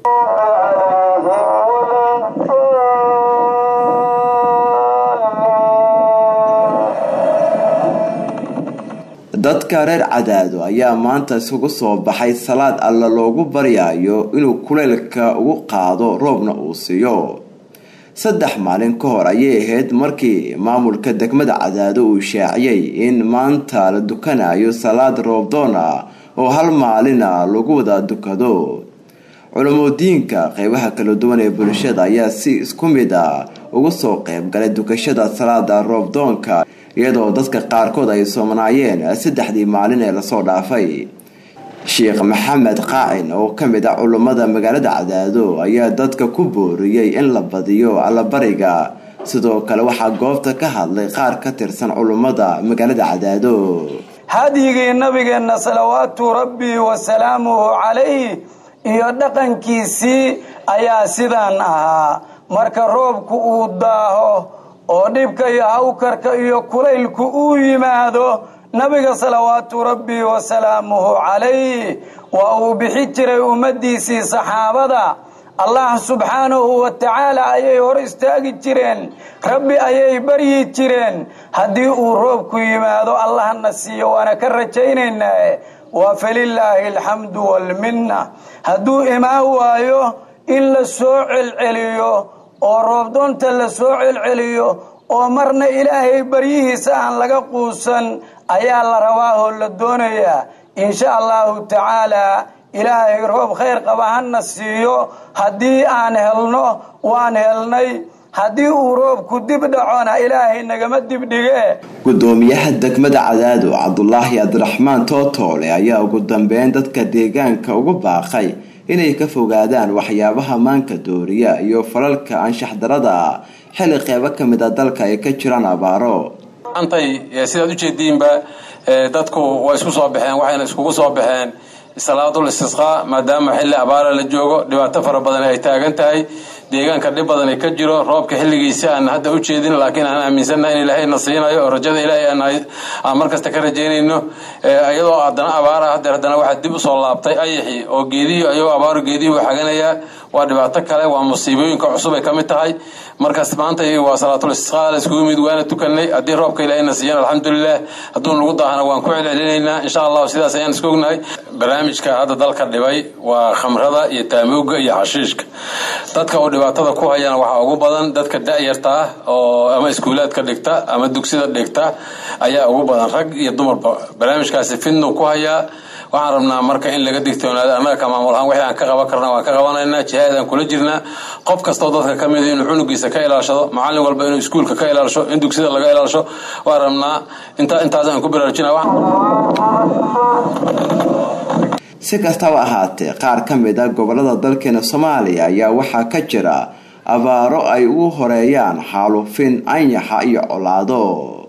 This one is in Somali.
dadka reer cadaado ayaa maanta isugu soo baxay salaad alla loogu baryayo inuu kuleylka ugu qaado roobna uu siiyo saddex maalin ka hor ayay ahayd markii maamulka degmada cadaado uu shaaciyey in maanta la dukanayo salaad roobdoon ah oo hal maalina lagu wada dukado culamoodiinka qeybaha kala duwan ee bulshada ayaa si isku mid a uga soo qeyb galay dukashada salaada roobdoonka iyadoo dadka qaarkood ay soomanaayeen saddexdii maalin ee lasoo dhaafay sheekh maxamed qaacin oo ka mid ah culummada magaalada cadaado ayaa dadka ku booriyey in la badiyo allabariga sidoo kale waxaa goobta ka hadlay qaar ka tirsan culummada magaalada cadaado hadyigii nabigeenna salawaatu rabbi wasalaamuhu calayh iyo dhaqankiisii ayaa sidaan ahaa marka roobku uu daaho oo dhibka iyo hawkarka iyo kulaylku uu yimaado nabiga salawaatu rabbi wasalaamuhu calayh waa uu bixi jiray ummaddiisii saxaabada allah subxaanahu wa tacaala ayay hor istaagi jireen rabbi ayay baryi jireen haddii uu roobku yimaado allahna siiyo waana ka rajaynaynaa waa falilaahi alxamdu waalminna hadduu imaan waayo in la soo celceliyo oo roobdoonta la soo celceliyo oo marna ilaahay baryihiisa aan laga quusan ayaa la rabaa oo la doonayaa insha allahu tacaalaa ilaahay roob khayr qaba hana siiyo haddii aan helno waan helnay haddii uu roobku dib dhacona ilaahay nagama dibdhige gudoomiyaha degmada cadaado cabdulaahi cabdiraxmaan tootoole ayaa ugu dambeyn dadka deegaanka ugu baaqay inay ka fogaadaan waxyaabaha maanka dooriya iyo falalka anshax darada xilli qeybo ka mid a dalka ay ka jiraan abaaro antay sidaad ujeediinba dadku way isku soo baxeen waxayna iskugu soo baxeen salaadul istisqaa maadaama xilli abaara la joogo dhibaato fara badan ay taagan tahay deegaanka dhib badan ka jiro roobka xilligiisi aan hadda u jeedin laakiin aan aaminsannaha in ilaahayna siinayo oo rajada ilaahay aan markasta ka rajaynayno iyadoo haddana abaara hadeer haddana waxaa dib usoo laabtay ayaxii oo geedihii ayagoo abaaru geedihii u xaganayaa waa dhibaato kale waa musiibooyinka cusub ay ka mid tahay markaas maanta waa salaatul istisqaa la iskugu mid waana tukanay haddii roobka ilaahayna siiyan alxamdulilah hadduu nagu daahana waan ku celcelinaynaa insha allahu sidaas ayaan isku ognahay barnaamijka hadda dalka dhibay waa khamrada iyo taamooga iyo xashiishka dadka uu dhibaatada ku hayaan waxaa ugu badan dadka da-yarta ah oo ama iskuulaadka dhigta ama dugsida dhigta ayaa ugu badan rag iyo dumarba barnaamijkaasi fidnu ku hayaa waxaan rabnaa marka in laga digtoonaado annaga ka maamul ahaan wixii aan ka qaban karna waan ka qabanaynaa jihaadaan kula jirnaa qof kastoo dadka ka mida inuu cunugiisa ka ilaashado macallin walba inuu iskuulka ka ilaasho in dugsida laga ilaasho waan rabnaa intaasaan ku baraarujina si kastaba ahaatee qaar ka mid a gobolada dalkeena soomaaliya ayaa waxaa ka jira abaaro ay ugu horeeyaan xaalufin anyaxa iyo colaado